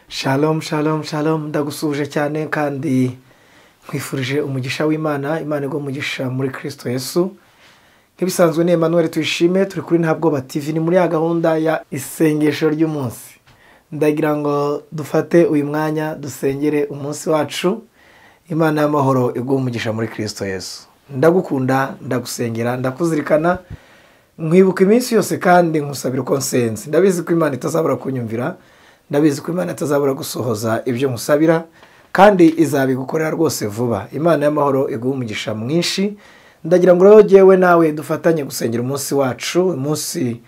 Shalom shalom shalom ndagusuhuje cyane kandi nkwifurije umugisha w'imana imana igwa umugisha muri kirisito yesu nk'ibisanzwe ni Emmanuel tuyishime turi kuri ntabwoba tv ni muri ya gahunda ya isengesho ry'umunsi ndagira ngo dufate uyu mwanya dusengere umunsi wacu imana y'amahoro iguha umugisha muri kirisito yesu ndagukunda ndagusengera ndakuzirikana nkwibuka iminsi yose kandi nkusabira uko nsenze ndabizi ko imana itazabura kunyumvira ndabizi ko imana itazabura gusohoza ibyo nkusabira kandi izabigukorera rwose vuba imana y'amahoro iguha umugisha mwinshi ndagira ngo rero yewe nawe dufatanye gusengera umunsi wacu umunsi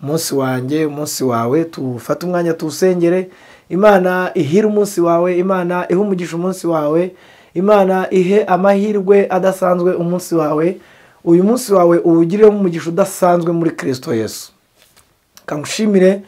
umunsi wanjye umunsi wawe tufate umwanya tuwusengere imana ihire umunsi wawe imana ihe umugisha umunsi wawe imana ihe amahirwe adasanzwe umunsi wawe uyu munsi wawe uwugiremo umugisha udasanzwe muri kirisito yesu kangushimire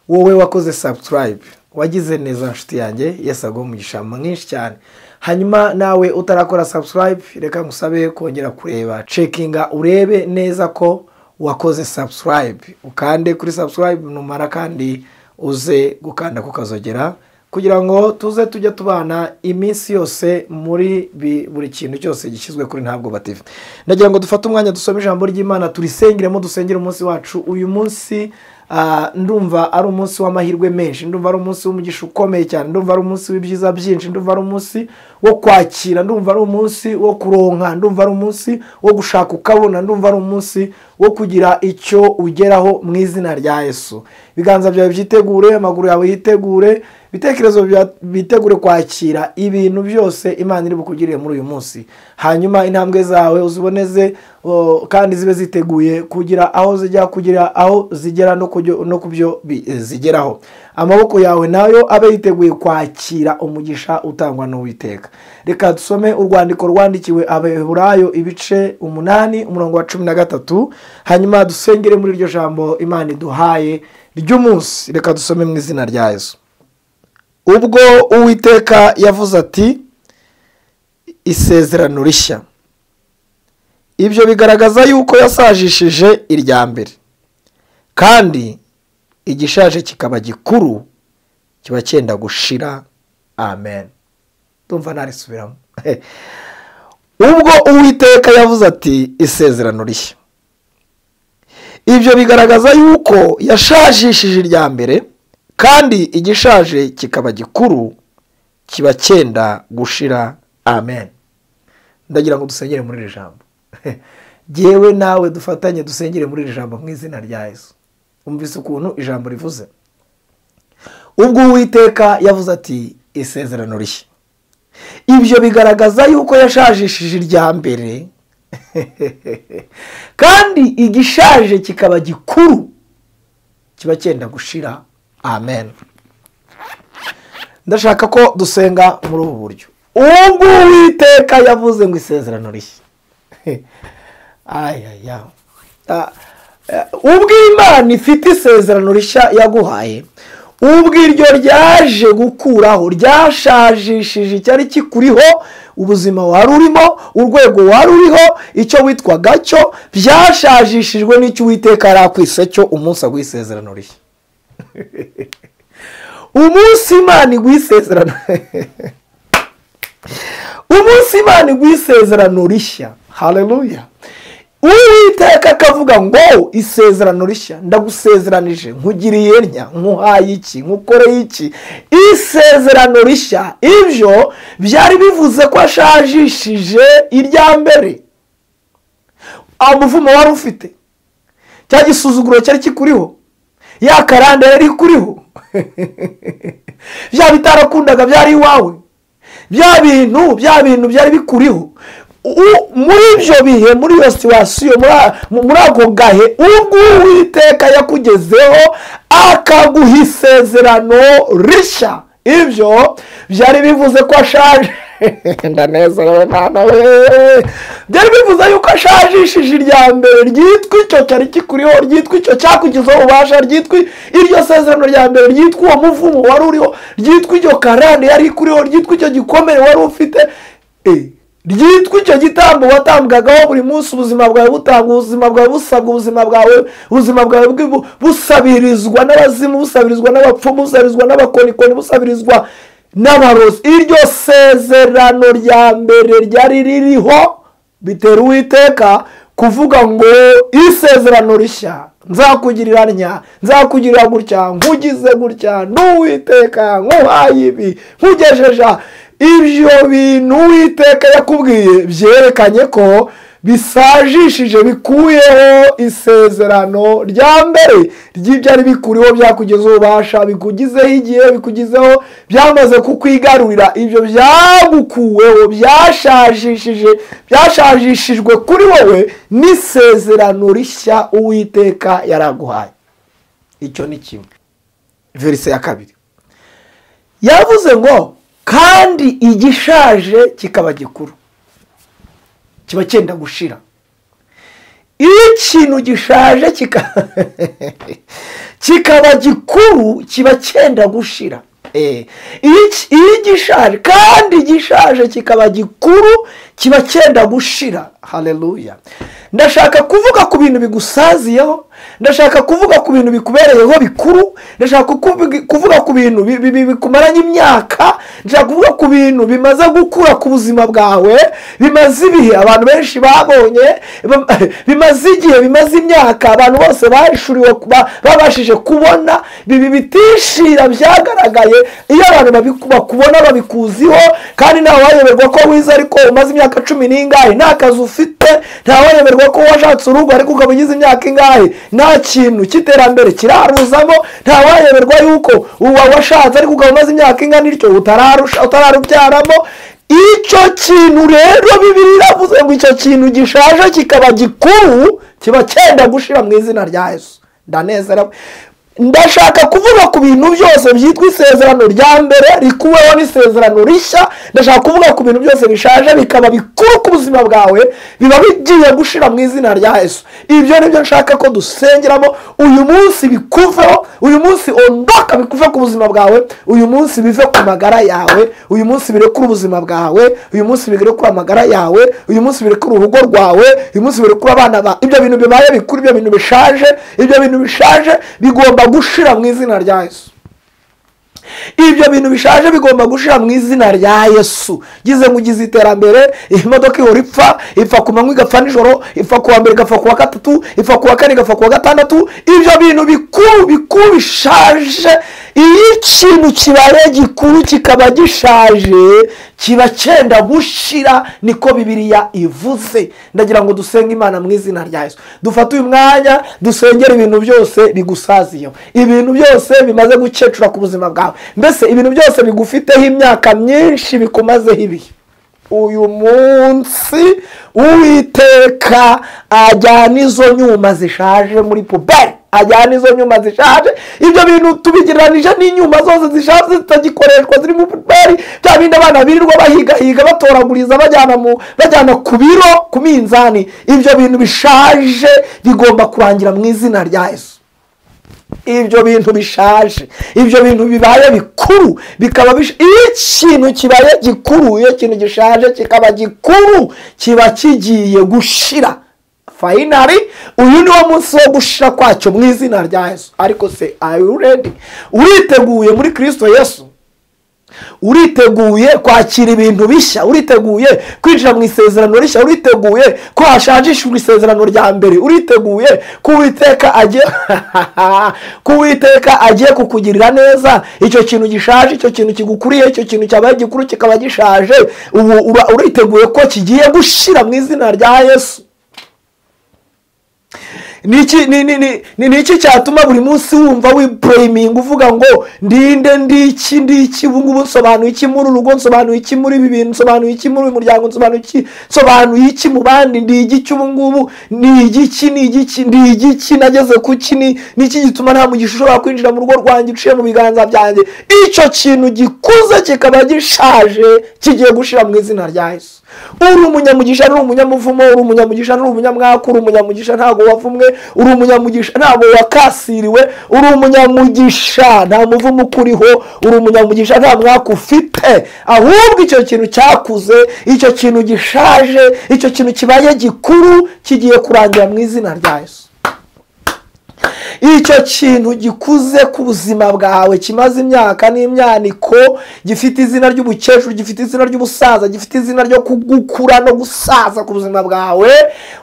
wowe wakoze sabuturayib wagize neza inshuti yanjye yesu aguha umugisha mwinshi cyane hanyuma nawe utarakora sabuturayib reka ngusabe kongera kureba cekinga urebe neza ko wakoze sabuturayib ukande kuri sabuturayib numara kandi uze gukanda kukazogera kugira ngo tuze tujya tubana iminsi yose muri buri kintu cyose gishyizwe kuri ntabwo batifu ndagira ngo dufate umwanya dusome ijambo ry'imana turisengeremo dusengere umunsi wacu uyu munsi ndumva ari umunsi w'amahirwe menshi ndumva ari umunsi w'umugisha ukomeye cyane ndumva ari umunsi w'ibyiza byinshi ndumva ari umunsi wo kwakira ndumva ari umunsi wo kuronka ndumva ari umunsi wo gushaka ukabona ndumva ari umunsi wo kugira icyo ugeraho mu izina rya yesu ibiganza byawe byitegure amaguru yawe yitegure ibitekerezo bitegure kwakira ibintu byose imana iri bukugirire muri uyu munsi hanyuma intambwe zawe uziboneze kandi zibe ziteguye kugira aho zijya kugira aho zigera no ku byo zigeraho amaboko yawe nayo abe yiteguye kwakira umugisha utangwa n'uwiteka reka dusome urwandiko rwandikiwe abaheburayo ibice umunani umurongo wa cumi na gatatu hanyuma dusengere muri iryo jambo imana iduhaye ry'umunsi reka dusome mu izina rya yesu ubwo uwiteka yavuze ati isezerano rishya ibyo bigaragaza yuko yasajishije irya mbere kandi igishaje kikaba gikuru kiba cyenda gushira amen ndumva narisubiramo ubwo uwiteka yavuze ati isezerano rishya ibyo bigaragaza yuko yashajishije irya mbere kandi igishaje kikaba gikuru kiba cyenda gushira amen ndagira ngo dusengere muri iri jambo yewe nawe dufatanye dusengere muri iri jambo mu izina rya yesu umvise ukuntu ijambo rivuze ubwo uwiteka yavuze ati isezerano rishya ibyo bigaragaza yuko yashajishije irya mbere kandi igishaje kikaba gikuru kiba cyenda gushira amen ndashaka ko dusenga muri ubu buryo ubwo uwiteka yavuze ngo isezerano rishya ubwo imana ifite isezerano rishya yaguhaye ubwo iryo ryaje gukuraho ryashajishije icyari kikuriho ubuzima wari urimo urwego wari uriho icyo witwaga cyo byashajishijwe n'icyo uwiteka yari cyo umunsi aguha isezerano rishya umunsi imana iguha isezerano umunsi imana iguha isezerano rishya hareruya uwiteka akavuga ngo isezerano rishya ndagusezeranije nkugiriye ntya nkuhaye iki nkukoreye iki isezerano rishya ibyo byari bivuze ko ashajishije irya mbere umuvumo wari ufite cya gisuzuguro cyari kikuriho ya karanda yari ikuriho bya bitarakundaga byari iwawe bya bintu bya bintu byari bikuriho muri ibyo bihe muri iyo situwasiyo muri ako gahe ubwo uwiteka yakugezeho akaguha isezerano rishya ibyo byari bivuze ko ashaje ndanezerewe mwana we byari bivuze yuko ashajishije irya mbere ryitwa icyo cyari kikuriho ryitwa icyo cyakugizeho ububasha ryitwa iryo sezerano rya mbere ryitwa uwo muvumo wari uriho ryitwa iryo karande yari ikuriho ryitwa icyo gikomere wari ufite ryitwa icyo gitambo watambwagaho buri munsi ubuzima bwawe butangwa ubuzima bwawe busabwa ubuzima bwawe ubuzima bwawe bwibu- busabirizwa n'abazimu busabirizwa n'abapfumu busabirizwa n'abakonikoni busabirizwa n'abarozi iryo sezerano rya mbere ryari ririho bitera uwiteka kuvuga ngo isezerano rishya nzakugirira ntya nzakugirira gutya nkugize gutya n'uwiteka nkuhaye ibi nkugejeje aha." ibyo bintu uwiteka yakubwiye byerekanye ko bisajishije bikuyeho isezerano rya mbere ry'ibyo ari bikuriho byakugezeho ubasha bikugizeho igihe bikugizeho byamaze kukwigarurira ibyo byagukuweho byashajishije byashajishijwe kuri wowe n'isezerano rishya uwiteka yaraguhaye icyo ni kimwe verise ya kabiri yavuze ngo kandi igishaje kikaba gikuru kiba cyenda gushira iyo ikintu gishaje kika- kikaba gikuru kiba cyenda gushira Eh, iyo iki- iyo igishaje kandi igishaje kikaba gikuru kiba cyenda gushira haleluya ndashaka kuvuga ku bintu bigusaziyeho ndashaka kuvuga ku bintu bikubereyeho bikuru ndashaka kuvuga- kuvuga ku bintu bi- bi- bi- bikumaranye imyaka ndashaka kuvuga ku bintu bimaze gukura ku buzima bwawe bimaze ibihe abantu benshi babonye bam- bimaze igihe bimaze imyaka abantu bose bahishuriwe ba- babashije kubona bibi bitishira byagaragaye iyo abantu babiku- bakubona babikuziho kandi ntawe wayoberwa ko wize ariko umaze imyaka cumi n'ingahe nta kazi ufite ntawe wayoberwa ko washatse urugo ariko ukaba ugize imyaka ingahe nta kintu cy'iterambere kiraruzamo ntawe wayoberwa yuko uwa washatse ariko ukaba umaze imyaka ingana ityo utararusha- utararubyaramo icyo kintu rero bibiri iravuze ngo icyo kintu gishaje kikaba gikuru kiba cyenda gushira mu izina rya yesu ndanezerewe ndashaka kuvuga ku bintu byose byitwa isezerano rya mbere rikuweho n'isezerano rishya ndashaka kuvuga ku bintu byose bishaje bikaba bikuru ku buzima bwawe biba bigiye gushira mu izina rya yesu ibyo ni byo nshaka ko dusengeramo uyu munsi bikuveho uyu munsi ondoka bikuve ku buzima bwawe uyu munsi bive ku magara yawe uyu munsi birekure ubuzima bwawe uyu munsi birekure amagara yawe uyu munsi birekure urugo rwawe uyu munsi birekure abana bawe ibyo bintu bibaye bikuru ibyo bintu bishaje ibyo bintu bishaje bigomba gushira mu izina rya yesu ibyo bintu bishaje bigomba gushira mu izina rya yesu ngize ngo ugize iterambere imodoka ihora ipfa ipfa ku manywa igapfa nijoro ipfa ku wa mbere igapfa ku wa gatatu ipfa ku wa kane igapfa ku wa gatandatu ibyo bintu bikuru bikuru bishaje iyo ikintu kibaye gikuru kikaba gishaje kiba cyenda gushira niko bibiliya ivuze ndagira ngo dusenge imana mu izina rya yesu dufate uyu mwanya dusengere ibintu byose bigusaziyeho ibintu byose bimaze gukecura ku buzima bwawe mbese ibintu byose bigufiteho imyaka myinshi bikumazeho ibihe uyu munsi uwiteka ajyana izo nyuma zishaje muri puberi ajyana izo nyuma zishaje ibyo bintu tubigereranije n'inyuma zose zishaje zitagikoreshwa ziri mu puberi bya bindi abana birirwa bahigahiga batoraguriza bajyana mu bajyana ku biro ku minzani ibyo bintu bishaje bigomba kurangira mu izina rya yesu ibyo bintu bishaje ibyo bintu bibaye bikuru bikaba bish- iyo ikintu kibaye gikuru iyo ikintu gishaje kikaba gikuru kiba kigiye gushira fayinari uyu ni wo munsi wo gushira kwacyo mu izina rya yesu ariko se are you ready uriteguye muri kirisito yesu uriteguye kwakira ibintu bishya uriteguye kwinjira mu isezerano rishya uriteguye ko hashajishijwe isezerano rya mbere uriteguye ko uwiteka agiye ko uwiteka agiye kukugirira neza icyo kintu gishaje icyo kintu kigukuriye icyo kintu cyabaye gikuru kikaba gishaje ubu uba uriteguye ko kigiye gushira mu izina rya yesu ni iki ni- ni- ni- ni- ni iki cyatuma buri munsi wumva wipureyiminga uvuga ngo ndinde ndiki ndiki ubu ngubu nsobanuye iki muri urugo nsobanuye iki muri ibi bintu nsobanuye iki muri uyu muryango nsobanuye iki nsobanuye iki mu bandi ndi igiki ubu ngubu ni igiki ni igiki ndi igiki nageze ku ki ni ni iki gituma nta mugisha ushobora kwinjira mu rugo rwanjye uciye mu biganza byanjye icyo kintu gikuru gikuze kikaba gishaje kigiye gushira mu izina rya yesu uri umunyamugisha uri umunyamuvumo uri umunyamugisha uri umunyamwaka uri umunyamugisha ntabwo wavumwe uri umunyamugisha ntabwo wakasiriwe uri umunyamugisha nta muvumo ukuriho uri umunyamugisha nta mwaka ufite ahubwo icyo kintu cyakuze icyo kintu gishaje icyo kintu kibaye gikuru kigiye kurangira mu izina rya yesu icyo kintu gikuze ku buzima bwawe kimaze imyaka n'imyaniko gifite izina ry'ubukecuru gifite izina ry'ubusaza gifite izina ryo kugukura no gusaza ku buzima bwawe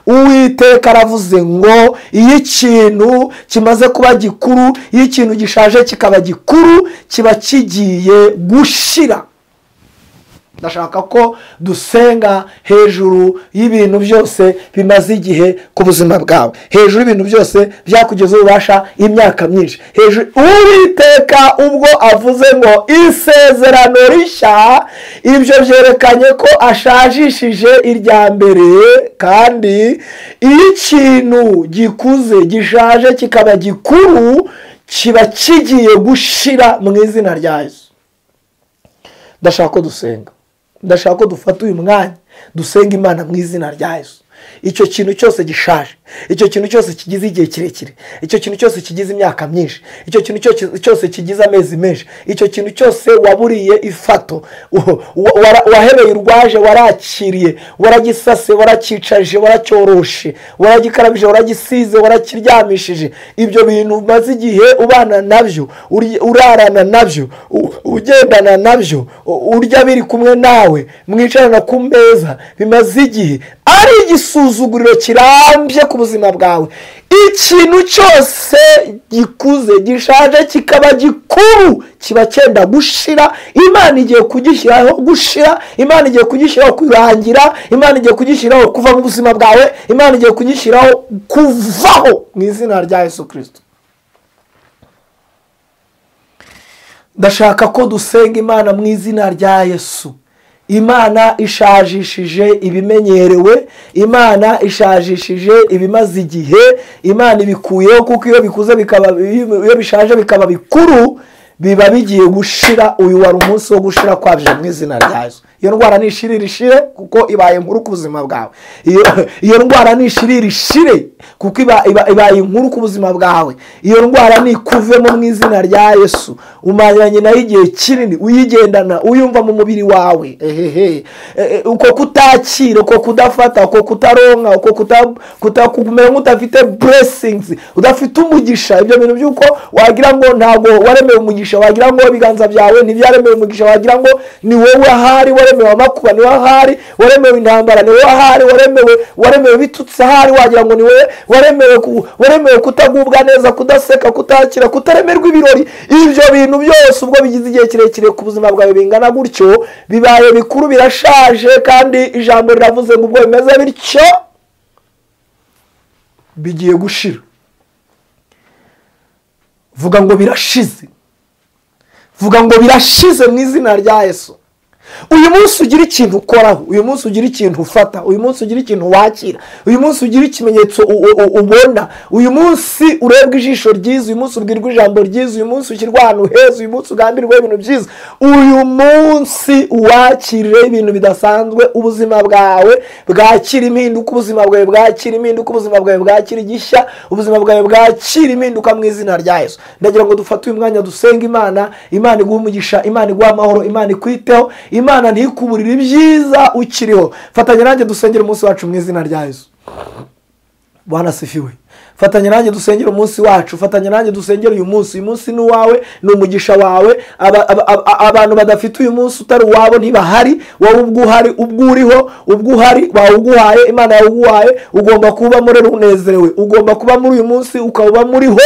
uwiteka aravuze ngo iyo ikintu kimaze kuba gikuru iyo ikintu gishaje kikaba gikuru kiba kigiye gushira ndashaka ko dusenga hejuru y'ibintu byose bimaze igihe ku buzima bwawe hejuru y'ibintu byose byakugezeho ububasha imyaka myinshi hejuru uwiteka ubwo avuze ngo isezerano rishya ibyo byerekanye ko ashajishije irya mbere kandi iyo ikintu gikuze gishaje kikaba gikuru kiba kigiye gushira mu izina ryazo ndashaka ko dusenga ndashaka ko dufata uyu mwanya dusenga imana mu izina rya Yesu icyo kintu cyose gishaje icyo kintu cyose kigize igihe kirekire icyo kintu cyose kigize imyaka myinshi icyo kintu cyose kigize amezi menshi icyo kintu cyose waburiye ifato wahereye urwaje warakiriye waragisase warakicaje waracyoroshe waragikarabije waragisize warakiryamishije ibyo bintu umaze igihe ubana nabyo urarana nabyo ugendana nabyo urya biri kumwe nawe mwicarana ku meza bimaze igihe ari igisuzuguriro kirambye ku buzima bwawe ikintu cyose gikuze gishaje kikaba gikuru kiba cyenda gushira imana igiye kugishyiraho gushira imana igiye kugishyiraho kurangira imana igiye kugishyiraho kuva mu buzima bwawe imana igiye kugishyiraho kuvaho mu izina rya yesu kirisito ndashaka ko dusenga imana mu izina rya yesu imana ishajishije ibimenyerewe imana ishajishije ibimaze igihe imana ibikuyeho kuko iyo bikuze bikaba iyo bishaje bikaba bikuru biba bigiye gushira uyu wari umunsi wo gushira kwabije mu izina ryazo iyo ndwara nishire irishire kuko ibaye inkuru ku buzima bwawe iyo ndwara nishire irishire kuko ibaye inkuru ku buzima bwawe iyo ndwara nikuvemo mu izina rya yesu umaranye nayo igihe kinini uyigendana uyumva mu mubiri wawe ehehe uko kutakira uko kudafata uko kutaronka uko kumera nk'udafite buresingizi udafite umugisha ibyo bintu by'uko wagira ngo ntabwo waremewe umugisha wagira ngo ibiganza byawe ntibyaremewe umugisha wagira ngo ni wowe ahari waremewe amakuba ni wowe ahari waremewe intambara ni wowe ahari waremewe waremewe bitutse ahari wagira ngo ni wowe waremewe kutagubwa neza kudaseka kutakira kutaremerwa ibirori ibyo bintu byose ubwo bigize igihe kirekire ku buzima bwawe bingana gutyo bibaye bikuru birashaje kandi ijambo riravuze ngo ubwo bimeze bityo bigiye gushira vuga ngo birashize vuga ngo birashize mu izina rya Yesu uyu munsi ugira ikintu ukoraho uyu munsi ugira ikintu ufata uyu munsi ugira ikintu wakira uyu munsi ugira ikimenyetso ubona uyu munsi urebwa ijisho ryiza uyu munsi ubwirwa ijambo ryiza uyu munsi ushyirwa ahantu heza uyu munsi ugambirwa ibintu byiza uyu munsi uwakire ibintu bidasanzwe ubuzima bwawe bwakira impinduka ubuzima bwawe bwakira impinduka ubuzima bwawe bwakira igishya ubuzima bwawe bwakira impinduka mu izina rya Yesu ndagira ngo dufate uyu mwanya dusenga imana imana iguha umugisha imana iguha amahoro imana ikwiteho imana ntikuburire ibyiza ukiriho fatanya nanjye dusengere umunsi wacu mu izina rya yesu banasifiwe fatanya nanjye dusengere umunsi wacu fatanya nanjye dusengere uyu munsi uyu munsi ni uwawe ni umugisha wawe abantu badafite uyu munsi utari uwabo ntibahari wowe ubwo uhari ubwo uriho ubwo uhari bawuguhaye imana yawuguhaye ugomba kuba muri unezerewe ugomba kuba muri uyu munsi ukaba muriho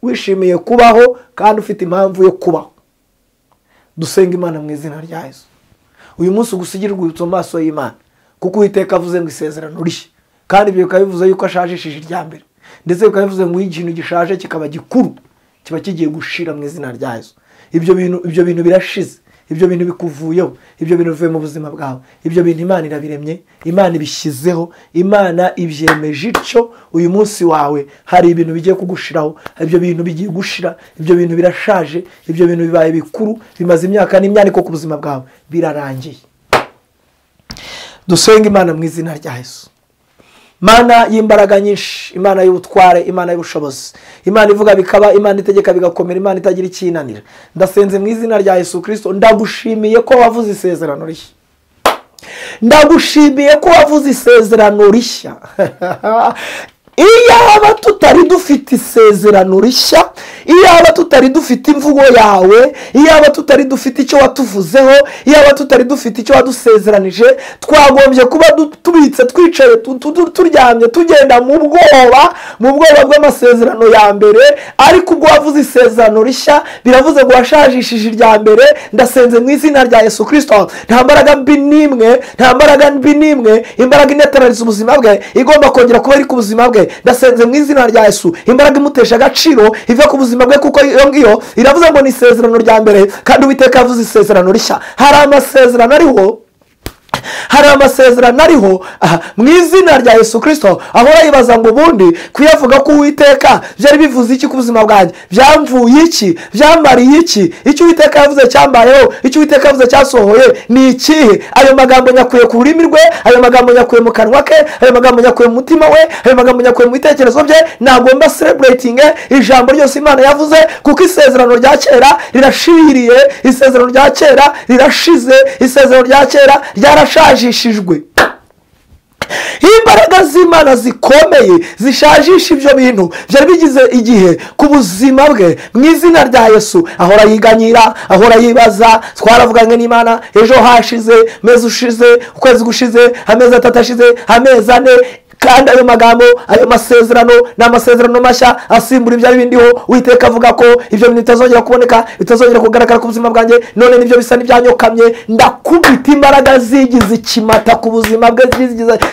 wishimiye kubaho kandi ufite impamvu yo kubaho dusenga imana mu izina rya yesu uyu munsi ugusigire urwibutso mu maso y'imana kuko uwiteka avuze ngo isezerano rishya kandi ibyo bikaba bivuze yuko ashajishije irya mbere ndetse bikaba bivuze ngo ikintu gishaje kikaba gikuru kiba kigiye gushira mu izina ryazo ibyo bintu ibyo bintu birashize ibyo bintu bikuvuyeho ibyo bintu bivuye mu buzima bwawe ibyo bintu imana irabiremye imana ibishyizeho imana ibyemeje ityo uyu munsi wawe hari ibintu bigiye kugushiraho hari ibyo bintu bigiye gushira ibyo bintu birashaje ibyo bintu bibaye bikuru bimaze imyaka n'imyaniko ku buzima bwawe birarangiye dusenge imana mu izina rya Yesu imana y'imbaraga nyinshi imana y'ubutware imana y'ubushobozi imana ivuga bikaba imana itegeka bigakomera imana itagira icyinanira ndasenze mu izina rya yesu kirisito ndagushimiye ko wavuze isezerano rishya ndagushimiye ko wavuze isezerano rishya iyaba tutari dufite isezerano rishya iyaba tutari dufite imvugo yawe iyaba tutari dufite icyo watuvuzeho iyaba tutari dufite icyo wadusezeranije twagombye kuba tubitse twicaye turyamye tugenda mu bwoba mu bwoba bw'amasezerano ya mbere ariko ubwo wavuze isezerano rishya biravuze ngo washajishije irya mbere ndasenze mu izina rya yesu kirisito nta mbaraga mbi n'imwe nta mbaraga mbi n'imwe imbaraga inatabariza ubuzima bwe igomba kongera kuba iri ku buzima bwe ndasenze mu izina rya yesu imbaraga imutesha agaciro ive ku buzima bwe kuko iyo ngiyo iravuze ngo ni isezerano rya mbere kandi uwiteka yavuze isezerano rishya hari amasezerano ariho hari amasezerano ariho mu izina rya yesu kirisito ahora yibaza ngo ubundi kuyavuga ko uwiteka byari bivuze iki ku buzima bwanjye byamvuye iki byambariye iki icyo uwiteka yavuze cyambayeho icyo uwiteka yavuze cyasohoye ni ikihe ayo magambo nyakuye ku rurimi rwe ayo magambo nyakuye mu kanwa ke ayo magambo nyakuye mu mutima we ayo magambo nyakuye mu bitekerezo bye nagomba sereburetinge ijambo ryose imana yavuze kuko isezerano rya kera rirashiriye isezerano rya kera rirashize isezerano rya kera ryarashize rishajishijwe imbaraga z'imana zikomeye zishajisha ibyo bintu byari bigize igihe ku buzima bwe mu izina rya yesu ahora yiganyira ahora yibaza twaravuganye n'imana ejo hashize amezi ushize ukwezi gushize amezi atatu ashize amezi ane kandi ayo magambo ayo masezerano ni amasezerano mashya asimbura ibyari bindiho witeka avuga ko ibyo bintu bitazongera kuboneka bitazongera kugaragara ku buzima bwanjye none nibyo bisa n'ibyanyokamye ndakubita imbaraga zigize ikimata ku buzima bwe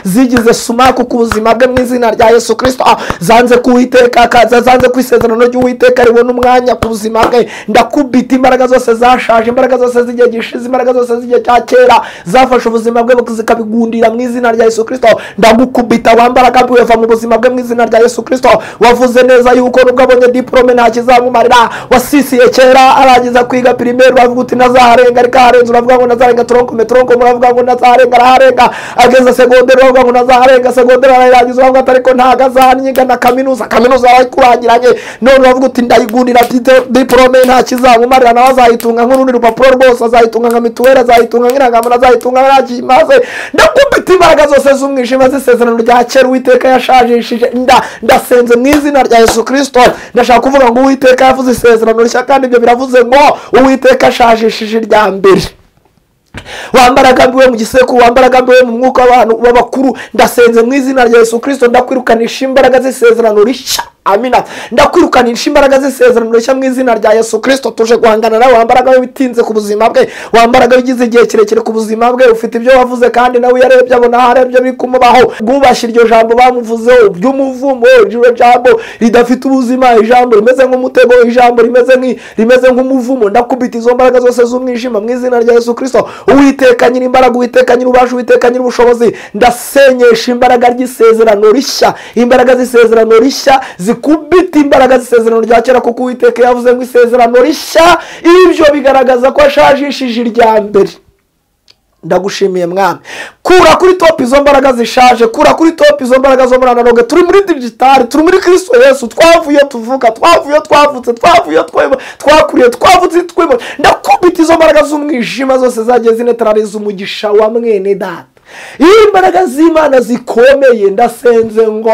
zigize sumaku ku buzima bwe mu izina rya yesu kirisito zanze kuwiteka zanze ku isezerano ry'uwiteka ribona umwanya ku buzima bwe ndakubita imbaraga zose zashaje imbaraga zose z'igihe gishize imbaraga zose z'igihe cya kera zafashe ubuzima bwe zikabigundira mu izina rya yesu kirisito ndagukubita wambaraga bweva mu buzima bwe mu izina rya yesu kirisito wavuze neza yuko nubwo abonye diporome nta kizamumarira wasisiye kera arangiza kwiga pirimeri uravuga uti ntazaharenga ariko aharenze uravuga ngo ntazarenga toronkome toronkome uravuga ngo ntazaharenga araharenga ageze segonderi uravuga ngo ntazaharenga segonderi arayirangiza uravuga ati ariko ntago azahanyiga na kaminuza kaminuza yarayikurangiranye none uravuga uti ndayigundira diporome nta kizamumarira nawe azayitunga nk'urundi rupapuro rwose azayitunga nka mituweli azayitunga nk'irangamuntu azayitunga nta kimaze ndakubita imbaraga zose z'umwijima z'isezerano rya kera uwiteka yashajishije nda ndasenze mu izina rya yesu kirisito ndashaka kuvuga ngo uwiteka yavuze isezerano rishya kandi ibyo biravuze ngo uwiteka ashajishije irya mbere wambaragabiwe mu gisekuru wambaragabiwe mu mwuka w'abantu b'abakuru ndasenze mu izina rya yesu kirisito ndakwirukanisha imbaraga z'isezerano rishya amina ndakwirukanisha imbaraga z'isezerano rishya mu izina rya yesu kirisito tuje guhangana nawe wambaraga witinze ku buzima bwe wambaraga ugize igihe kirekire ku buzima bwe ufite ibyo wavuze kandi nawe iyo arebye abona aho arebye biri kumubaho bwubashye iryo jambo bamuvuzeho ry'umuvumo iryo jambo ridafite ubuzima ijambo rimeze nk'umutego ijambo rimeze nk'umuvumo ndakubita izo mbaraga zose z'umwijima mu izina rya yesu kirisito uwiteka nyiri imbaraga uwiteka nyiri ububasha uwiteka nyiri ubushobozi ndasenyesha imbaraga ry'isezerano rishya imbaraga z'isezerano rishya zikubita imbaraga z'isezerano rya kera kuko uwiteka yavuze ngo isezerano rishya ibyo bigaragaza ko ashajishije irya mbere ndagushimiye mwami kura kuri topu izo mbaraga zishaje kura kuri topu izo mbaraga zo muri analoge turi muri digitari turi muri kirisito yesu twavuye tuvuka twavuye twavutse twavuye twakuriye twavutse twibona ndakubita izo mbaraga z'umwijima zose zagiye zinetarariza umugisha wa mwene data iyo imbaraga z'imana zikomeye ndasenze ngo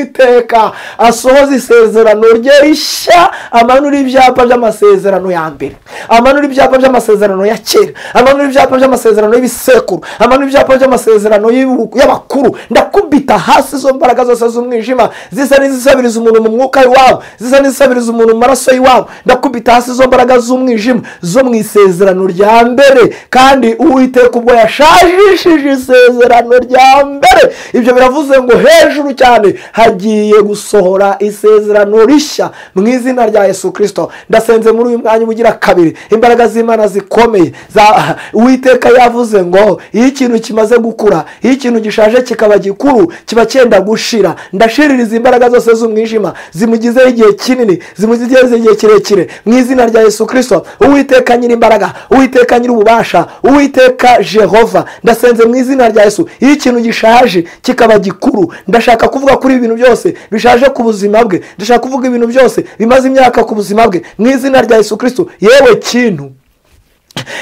uwiteka asohoze isezerano rye rishya amanura ibyapa by'amasezerano ya mbere amanura ibyapa by'amasezerano ya kera amanura ibyapa by'amasezerano y'ibisekuru amanura ibyapa by'amasezerano y'abakuru ndakubita hasi izo mbaraga zose z'umwijima zisa n'izisabiriza umuntu mu mwuka iwabo zisa n'izisabiriza umuntu mu maraso y'iwabo ndakubita hasi izo mbaraga z'umwijima zo mu isezerano rya mbere kandi uwiteka ubwo yashajishije isezerano rya mbere ibyo biravuze ngo hejuru cyane hagiye gusohora isezerano rishya mu izina rya yesu kirisito ndasenze muri uyu mwanya ugira kabiri imbaraga z'imana zikomeye za- uwiteka yavuze ngo iyo ikintu kimaze gukura iyo ikintu gishaje kikaba gikuru kiba cyenda gushira ndashiririza imbaraga zose z'umwijima zimugizeho igihe kinini zimugizeho igihe kirekire mu izina rya yesu kirisito uwiteka nyir'imbaraga uwiteka nyir'ububasha uwiteka jehova ndasenze mu izina rya yesu iyo ikintu gishaje kikaba gikuru ndashaka kuvuga kuri ibi bintu byose bishaje ku buzima bwe ndashaka kuvuga ibintu byose bimaze imyaka ku buzima bwe mu izina rya yesu kirisito yewe kintu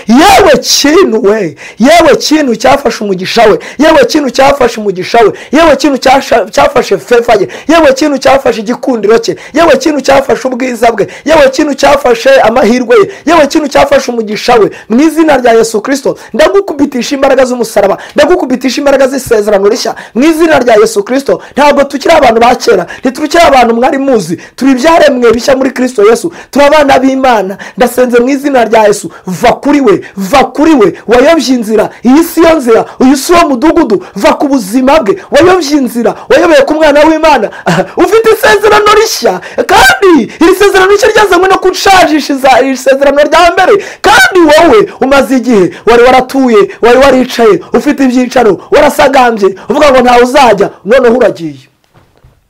yewe kintu we yewe kintu cyafashe umugisha we yewe kintu cyafashe umugisha we yewe kintu cyasha- cyafashe fefa ye yewe kintu cyafashe igikundiro cye yewe kintu cyafashe ubwiza bwe yewe kintu cyafashe amahirwe ye yewe kintu cyafashe umugisha we mu izina rya yesu kirisito ndagukubitisha imbaraga z'umusaraba ndagukubitisha imbaraga z'isezerano rishya mu izina rya yesu kirisito ntabwo tukiri abantu ba kera ntitukiri abantu mwari muzi turi ibyaremwe bishya muri kirisito yesu turi abana b'imana ndasenze mu izina rya yesu va kuri we va kuri we wayobye inzira iyi si yo nzira uyu si wo mudugudu va ku buzima bwe wayobye inzira wayoboye ku mwana w'imana Aha, ufite isezerano rishya kandi iri sezerano rishya ryazanywe no gushajisha iza- iri sezerano rya mbere kandi wowe umaze igihe wari waratuye wari waricaye ufite ibyicaro warasagambye uvuga ngo ntawe uzajya noneho uragiye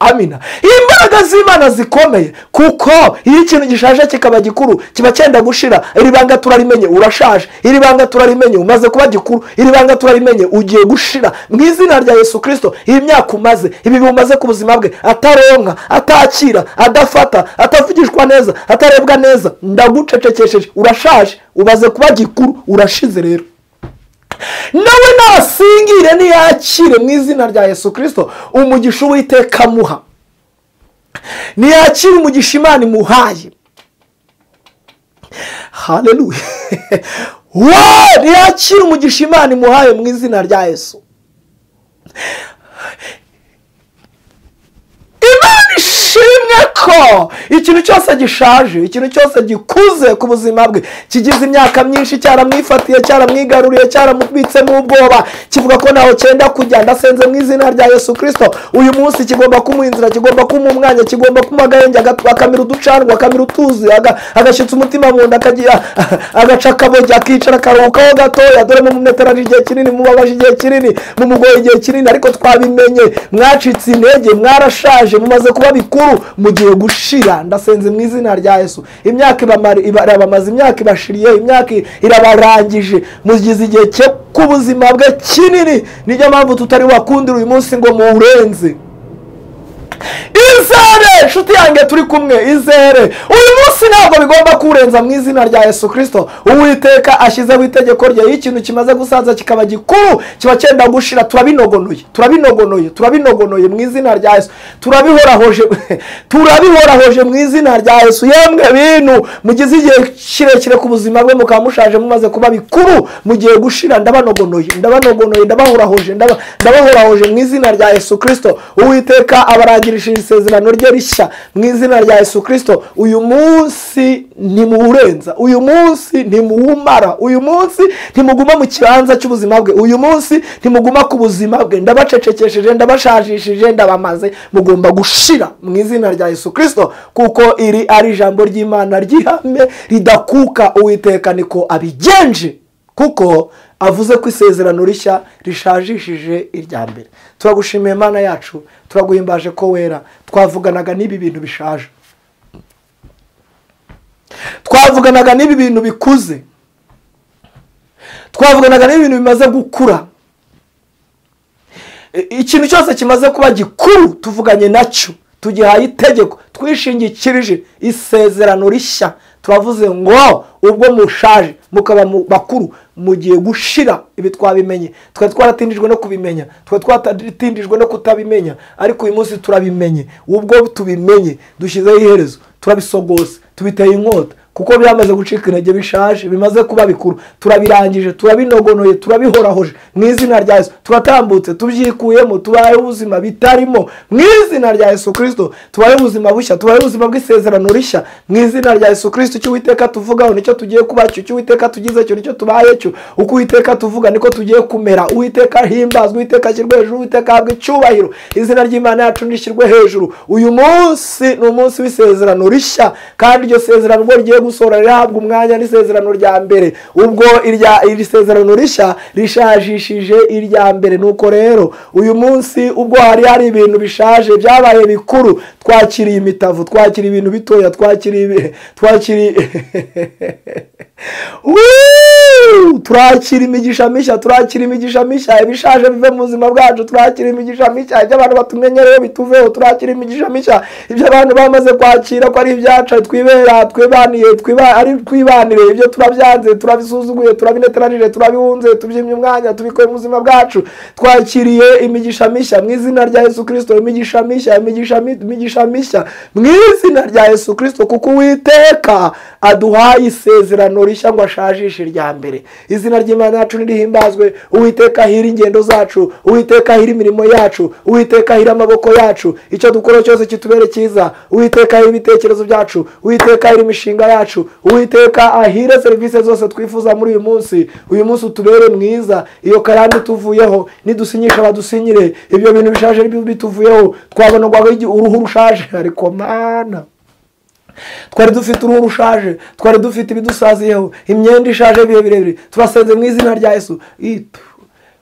amina imbaraga z'imana zikomeye kuko iyo ikintu gishaje kikaba gikuru kiba cyenda gushira iri banga turarimenye urashaje iri banga turarimenye umaze kuba gikuru iri banga turarimenye ugiye gushira mu izina rya yesu kirisito iyi myaka umaze ibi bimaze ku buzima bwe ataronka atakira adafata atavugishwa neza atarebwa neza ndagucecekesheje urashaje umaze kuba gikuru urashize rero nawe nasingire niyakire mu izina rya yesu kirisito umugisha uwiteka amuha niyakire umugisha imana imuhaye haleluya wa niyakire umugisha imana imuhaye mu izina rya yesu imana ishimwe ko ikintu cyose gishaje ikintu cyose gikuze ku buzima bwe kigize imyaka myinshi cyaramwifatiye cyaramwigaruriye cyaramubitsemo ubwoba kivuga ko ntaho cyenda kujya ndasenze mu izina rya yesu kirisito uyu munsi kigomba kumuha inzira kigomba kumuha umwanya kigomba kumuha agahenge agat- akamira uducanwa akamira utuzi aga- agashyitsa umutima mu nda akagira agaca akabojya akicara akaruhukaho gatoya dore mumumeterari igihe kinini mubabaje igihe kinini mumugoye igihe kinini ariko twabimenye mwacitse intege mwarashaje mumaze kuba bikuru mugiye gushira ndasenze mu izina rya yesu imyaka ibamara- iba- irabamaze imyaka ibashiriye imyaka irabarangije mugize igihe cye- k'ubuzima bwe kinini niyo mpamvu tutari wakundira uyu munsi ngo muwurenze izere inshuti yanjye turi kumwe izere uyu munsi ntabwo bigomba kuwurenza mu izina rya yesu kirisito uwiteka ashyizeho itegeko rye iyo ikintu kimaze gusaza kikaba gikuru kiba cyenda gushira turabinogonoye turabinogonoye turabinogonoye mu izina rya yesu turabihorahoje turabihorahoje mu izina rya yesu yemwe bintu mugize igihe kirekire ku buzima bwe mukaba mushaje mumaze kuba bikuru mugiye gushira ndabanogonoye ndabanogonoye ndabahorahoje ndaba- ndabahorahoje mu izina rya yesu kirisito uwiteka abarangirishije isezerano rye rishya mu izina rya yesu kirisito uyu munsi ntimuwurenza uyu munsi ntimuwumara uyu munsi ntimuguma mu kibanza cy'ubuzima bwe uyu munsi ntimuguma ku buzima bwe ndabacecekesheje ndabashajishije ndabamaze mugomba gushira mu izina rya yesu kirisito kuko iri ari ijambo ry'imana ry'ihame ridakuka uwiteka niko abigenje kuko avuze ko isezerano rishya rishajishije irya mbere turagushimiye imana yacu turaguhimbaje ko wera twavuganaga n'ibi bintu bishaje twavuganaga n'ibi bintu bikuze twavuganaga n'ibi bintu bimaze gukura I- ikintu cyose kimaze kuba gikuru tuvuganye nacyo tugihaye itegeko twishingikirije isezerano rishya turavuze ngo ubwo mushaje mukaba mu- bakuru mugiye gushira ibi twabimenye twari twaratindijwe no kubimenya twari twaratindijwe no kutabimenya ariko uyu munsi turabimenye ubwo tubimenye dushyizeho iherezo turabisogose tubiteye inkota kuko byamaze gucika intege bishaje bimaze kuba bikuru turabirangije turabinogonoye turabihorahoje mu izina rya yesu turatambutse tubyikuyemo tubayeho ubuzima bitarimo mu izina rya yesu kirisito tubayeho ubuzima bushya tubayeho ubuzima bw'isezerano rishya mu izina rya yesu kirisito icyo uwiteka tuvugaho nicyo tugiye kuba cyo icyo uwiteka tugize cyo nicyo tubaye cyo uko uwiteka tuvuga niko tugiye kumera uwiteka himbazwa uwiteka ashyirwe hejuru uwiteka ahabwa icyubahiro izina ry'imana yacu rishyirwe hejuru uyu munsi ni umunsi w'isezerano rishya kandi iryo sezerano ubwo rigiye gusohora rihabwa umwanya n'isezerano rya mbere ubwo irya iri sezerano rishya rishajishije irya mbere nuko rero uyu munsi ubwo hari hari ibintu bishaje byabaye bikuru twakiriye imitavu twakiriye ibintu bitoya twakiriye ibi- twakiriye Woo! turakira imigisha mishya turakira imigisha mishya ibishaje bive mu buzima bwacu turakira imigisha mishya ibyo abantu batumenyereyeho bituveho turakira imigisha mishya ibyo abantu bamaze kwakira ko ari ibyacu twibera twibaniye twiba- ari twibanire ibyo turabyanze turabisuzuguye turabineteranije turabihunze tubyimye umwanya tubikuye mu buzima bwacu twakiriye imigisha mishya mu izina rya yesu kirisito imigisha mishya imigisha mi- imigisha mishya mu izina rya yesu kirisito kuko uwiteka aduhaye isezerano rishya ngo ashajishe irya mbere izina ry'imana yacu nirihimbazwe uwiteka ahira ingendo zacu uwiteka ahira imirimo yacu uwiteka ahira amaboko yacu icyo dukora cyose kitubere cyiza uwiteka ahira ibitekerezo byacu uwiteka ahira imishinga yacu uwiteka ahire serivisi zose twifuza muri uyu munsi uyu munsi utubere mwiza iyo karande tuvuyeho nidusinyisha badusinyire ibyo bintu bishaje bituvuyeho twabonerwaho uruhu rushaje ariko mana twari dufite uruhu rushaje twari dufite ibidusaziyeho imyenda ishaje ibihe birebire turasenze mu izina rya yesu Itu.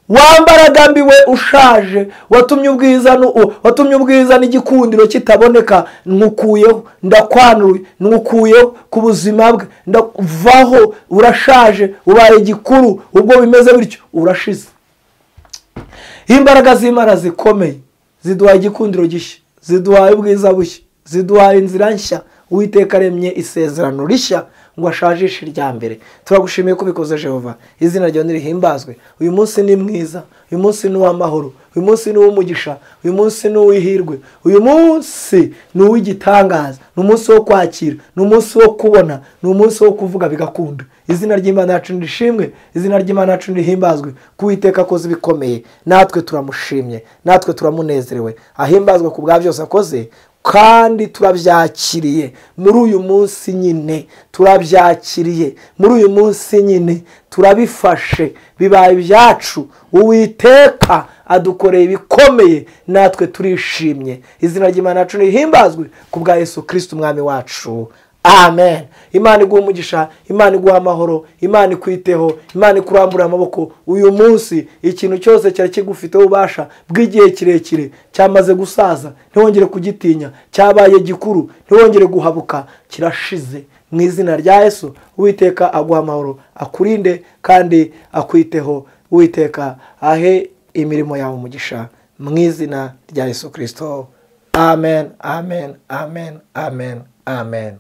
wa mbaragambiwe ushaje watumye ubwiza nu- watumye ubwiza n'igikundiro kitaboneka nkukuyeho ndakwanuye nkukuyeho ku buzima bwe ndavaho urashaje ubaye igikuru ubwo bimeze bityo urashize iyo imbaraga z'imana zikomeye ziduhaye igikundiro gishya ziduhaye ubwiza bushya ziduhaye inzira nshya uwiteka aremye isezerano rishya ngo ashajishe irya mbere turagushimiye ko ubikoze jehova izina ryawe nirihimbazwe uyu munsi ni mwiza uyu munsi ni uw'amahoro uyu munsi ni uw'umugisha uyu munsi ni uw'ihirwe uyu munsi ni uw'igitangaza ni umunsi wo kwakira ni umunsi wo kubona ni umunsi wo kuvuga bigakunda izina ry'imana yacu nirishimwe izina ry'imana yacu nirihimbazwe ko uwiteka akoze ibikomeye natwe turamushimye natwe turamunezerewe ahimbazwe ku bwa byose akoze kandi turabyakiriye muri uyu munsi nyine turabyakiriye muri uyu munsi nyine turabifashe bibaye ibyacu uwiteka adukoreye ibikomeye natwe turishimye izina ry'imana yacu rihimbazwe ku bwa yesu kirisiti umwami wacu amen imana iguha umugisha imana iguha amahoro imana ikwiteho imana ikurambura amaboko uyu munsi ikintu cyose cyari kigufiteho ububasha bw'igihe kirekire cyamaze gusaza ntiwongere kugitinya cyabaye gikuru ntiwongere guhabuka kirashize mu izina rya yesu uwiteka aguha amahoro akurinde kandi akwiteho uwiteka ahe imirimo yawe umugisha mu izina rya yesu kirisito amen amen amen amen amen